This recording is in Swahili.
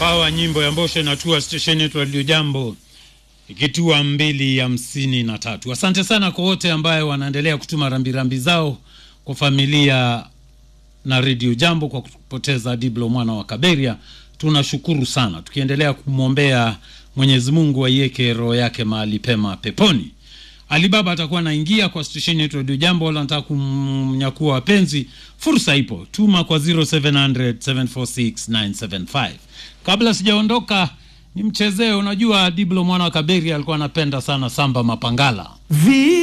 pawa nyimbo ya mbosho inatua stesheni yetu Radio Jambo ikitua mbili hamsini na tatu. Asante sana kwa wote ambaye wanaendelea kutuma rambirambi zao kwa familia na Radio Jambo kwa kupoteza Diblo mwana wa Kaberia. Tunashukuru sana, tukiendelea kumwombea Mwenyezi Mungu aiweke roho yake mahali pema peponi. Alibaba atakuwa anaingia kwa stesheni yetu Radio Jambo, wala nataka kumnyakua wapenzi, fursa ipo, tuma kwa 0700 746 975. Kabla sijaondoka nimchezee, unajua Diblo mwana wa Kaberi alikuwa anapenda sana samba mapangala Vi